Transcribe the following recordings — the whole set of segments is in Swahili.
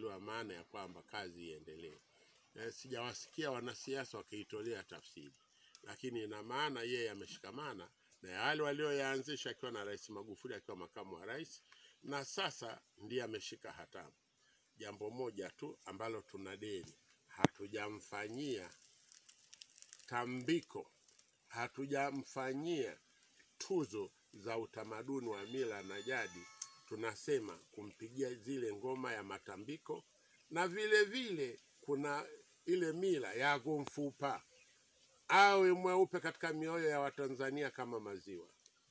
kuelewa maana ya kwamba kazi iendelee. Eh, sijawasikia wanasiasa wakiitolea tafsiri, lakini ina maana yeye ameshikamana na yale walioyaanzisha akiwa na Rais Magufuli akiwa makamu wa rais, na sasa ndiye ameshika hatamu. Jambo moja tu ambalo tuna deni, hatujamfanyia tambiko, hatujamfanyia tuzo za utamaduni wa mila na jadi. Tunasema kumpigia zile ngoma ya matambiko, na vile vile kuna ile mila ya kumfupa awe mweupe katika mioyo ya Watanzania kama maziwa,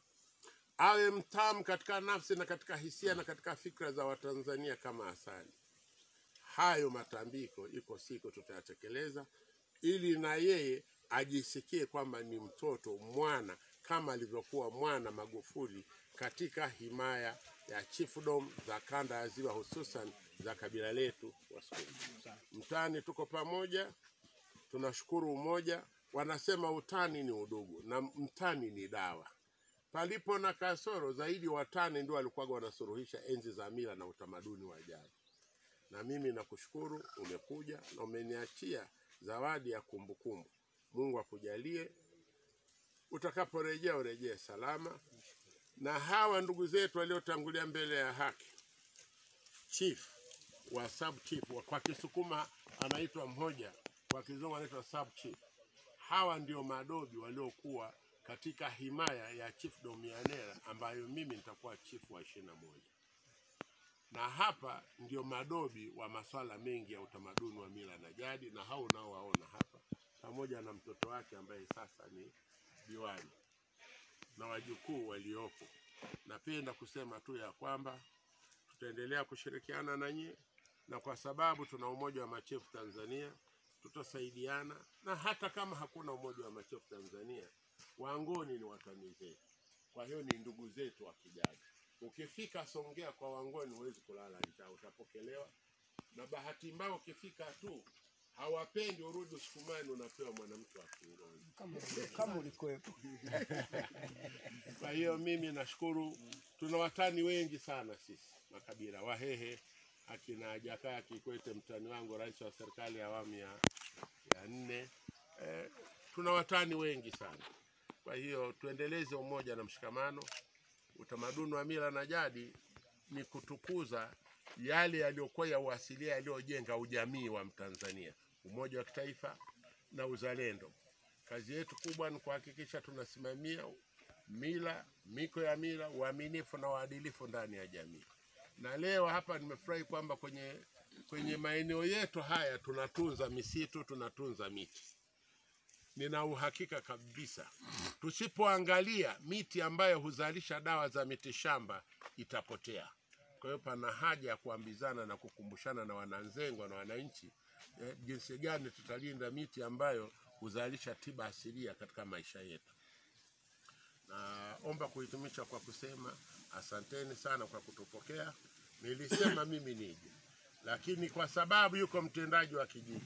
awe mtamu katika nafsi na katika hisia na katika fikra za Watanzania kama asali. Hayo matambiko iko siku tutayatekeleza, ili na yeye ajisikie kwamba ni mtoto mwana kama alivyokuwa mwana Magufuli katika himaya ya chiefdom za kanda ya Ziwa, hususan za kabila letu Wasukuma. Mtaani tuko pamoja, tunashukuru umoja. Wanasema utani ni udugu na mtani ni dawa. Palipo na kasoro zaidi, watani ndio walikuwa wanasuluhisha enzi za mila na utamaduni wa jadi. Na mimi nakushukuru, umekuja na umeniachia zawadi ya kumbukumbu. Mungu akujalie, utakaporejea urejee salama, na hawa ndugu zetu waliotangulia mbele ya haki, chief wa sub chief wa- kwa Kisukuma anaitwa mhoja, kwa Kizungu anaitwa sub chief. Hawa ndio madobi waliokuwa katika himaya ya chiefdom ya Nera ambayo mimi nitakuwa chief wa ishirini na moja na hapa ndio madobi wa masuala mengi ya utamaduni wa mila na jadi, na hao unaowaona hapa pamoja na mtoto wake ambaye sasa ni diwani na wajukuu waliopo. Napenda kusema tu ya kwamba tutaendelea kushirikiana na nyie, na kwa sababu tuna umoja wa machefu Tanzania tutasaidiana, na hata kama hakuna umoja wa machefu Tanzania, Wangoni ni watani zetu, kwa hiyo ni ndugu zetu wa kijadi. Ukifika Songea kwa Wangoni huwezi kulala njaa, utapokelewa. Na bahati mbaya ukifika tu hawapendi urudi Usukumani, unapewa mwanamke wa Kingoni. kama, kama ulikuwepo. Kwa hiyo mimi nashukuru, tuna watani wengi sana sisi makabila Wahehe, akina Jakaya Kikwete, mtani wangu, rais wa serikali ya awamu ya, ya nne. Eh, tuna watani wengi sana. Kwa hiyo tuendeleze umoja na mshikamano. Utamaduni wa mila na jadi ni kutukuza yale yaliyokuwa ya uasilia yaliyojenga ujamii wa Mtanzania, umoja wa kitaifa na uzalendo. Kazi yetu kubwa ni kuhakikisha tunasimamia mila, miko ya mila, uaminifu na uadilifu ndani ya jamii. Na leo hapa nimefurahi kwamba kwenye kwenye maeneo yetu haya tunatunza misitu, tunatunza miti. Nina uhakika kabisa tusipoangalia miti ambayo huzalisha dawa za miti shamba itapotea. Kwa hiyo pana haja ya kuambizana na kukumbushana na wananzengo na wananchi eh, jinsi gani tutalinda miti ambayo huzalisha tiba asilia katika maisha yetu. Naomba kuhitimisha kwa kusema asanteni sana kwa kutupokea. Nilisema mimi nije, lakini kwa sababu yuko mtendaji wa kijiji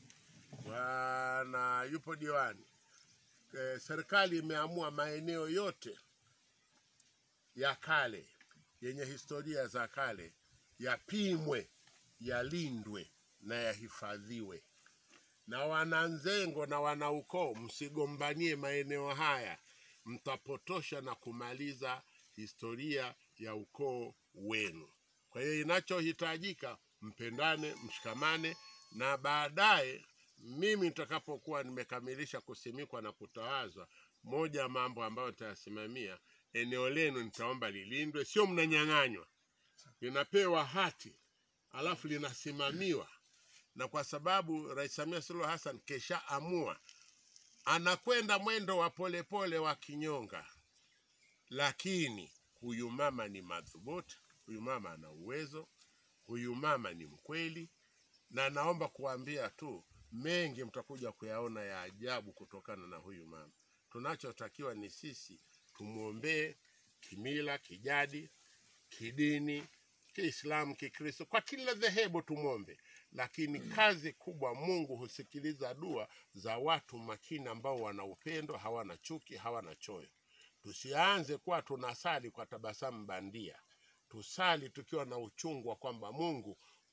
wana yupo diwani e, serikali imeamua maeneo yote ya kale yenye historia za kale yapimwe, yalindwe na yahifadhiwe. Na wananzengo na wanaukoo, msigombanie maeneo haya, mtapotosha na kumaliza historia ya ukoo wenu. Kwa hiyo inachohitajika mpendane, mshikamane, na baadaye mimi nitakapokuwa nimekamilisha kusimikwa na kutawazwa, moja ya mambo ambayo nitayasimamia, eneo lenu nitaomba lilindwe, sio mnanyang'anywa, linapewa hati alafu linasimamiwa. Na kwa sababu Rais Samia Suluhu Hassan kesha amua, anakwenda mwendo wa polepole wa kinyonga, lakini huyu mama ni madhubuti, huyu mama ana uwezo, huyu mama ni mkweli, na naomba kuambia tu mengi mtakuja kuyaona ya ajabu kutokana na huyu mama. Tunachotakiwa ni sisi tumwombee kimila, kijadi, kidini, Kiislamu, Kikristo, kwa kila dhehebu tumwombe, lakini kazi kubwa, Mungu husikiliza dua za watu makini ambao wana upendo, hawana chuki, hawana choyo. Tusianze kuwa tunasali kwa tabasamu bandia, tusali tukiwa na uchungu wa kwamba Mungu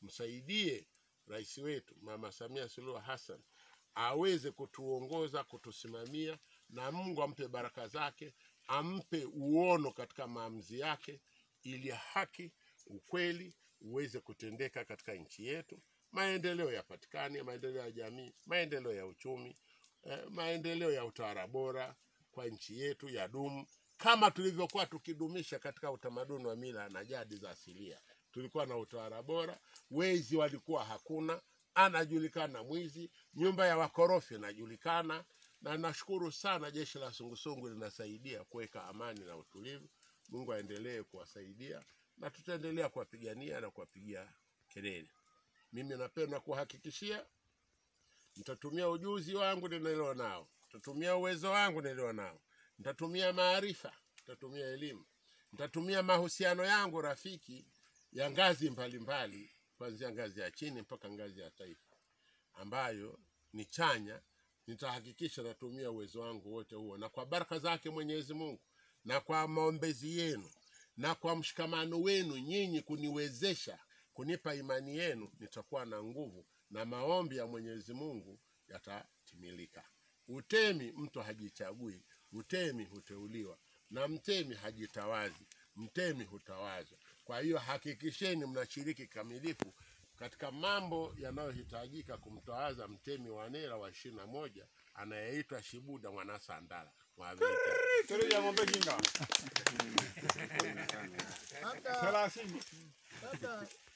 msaidie rais wetu Mama Samia Suluhu Hassan aweze kutuongoza, kutusimamia, na Mungu ampe baraka zake, ampe uono katika maamuzi yake, ili haki, ukweli uweze kutendeka katika nchi yetu, maendeleo yapatikane, maendeleo ya jamii, maendeleo ya uchumi, eh, maendeleo ya utawala bora kwa nchi yetu ya dumu kama tulivyokuwa tukidumisha katika utamaduni wa mila na jadi za asilia. Tulikuwa na utawala bora, wezi walikuwa hakuna, anajulikana mwizi, nyumba ya wakorofi inajulikana, na nashukuru sana jeshi la sungusungu linasaidia kuweka amani na utulivu. Mungu aendelee kuwasaidia na tutaendelea kuwapigania na kuwapigia kelele. Mimi napenda kuhakikishia nitatumia ujuzi wangu nilio nao, nitatumia uwezo wangu nilio nao, nitatumia maarifa, nitatumia elimu, nitatumia mahusiano yangu rafiki ya ngazi mbalimbali, kuanzia ngazi ya chini mpaka ngazi ya taifa, ambayo ni chanya. Nitahakikisha natumia uwezo wangu wote huo, na kwa baraka zake Mwenyezi Mungu na kwa maombezi yenu na kwa mshikamano wenu nyinyi kuniwezesha kunipa imani yenu, nitakuwa na nguvu na maombi ya Mwenyezi Mungu yatatimilika. Utemi mtu hajichagui, utemi huteuliwa, na mtemi hajitawazi, mtemi hutawazwa. Kwa hiyo hakikisheni mnashiriki kikamilifu katika mambo yanayohitajika kumtawaza mtemi wa Nera wa ishirini na moja anayeitwa Shibuda Mwanasandala Mwavita. Kereja ng'ombe kinga Hata thelathini hata